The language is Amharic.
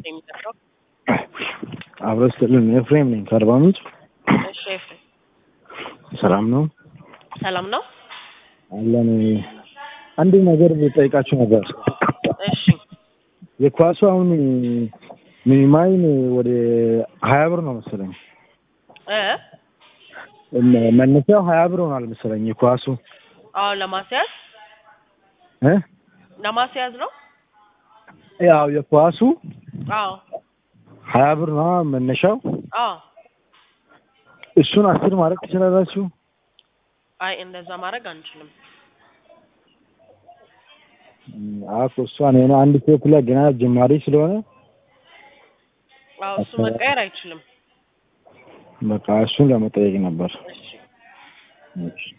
የሚሰራው? አብረ ስትልን ኤፍሬም ነኝ ከአርባ ምንጭ። እሺ ኤፍሬም ሰላም ነው ሰላም ነው? አለን። አንድ ነገር ጠይቃችሁ ነበር። እሺ የኳሱ አሁን ሚኒማይን ወደ ሀያ ብር ነው መሰለኝ። እ እነ- መነሻው ሀያ ብር ሆኗል መሰለኝ የኳሱ አዎ ለማስያዝ እ ለማስያዝ ነው። ያው የኳሱ አዎ ሀያ ብር ነው መነሻው። አዎ እሱን አስር ማድረግ ትችላላችሁ? አይ እንደዛ ማድረግ አንችልም። አኮ እሷን የሆነ አንድ ሴት ላይ ገና ጀማሪ ስለሆነ አዎ እሱ መቀየር አይችልም። በቃ እሱን ለመጠየቅ ነበር። እሺ እሺ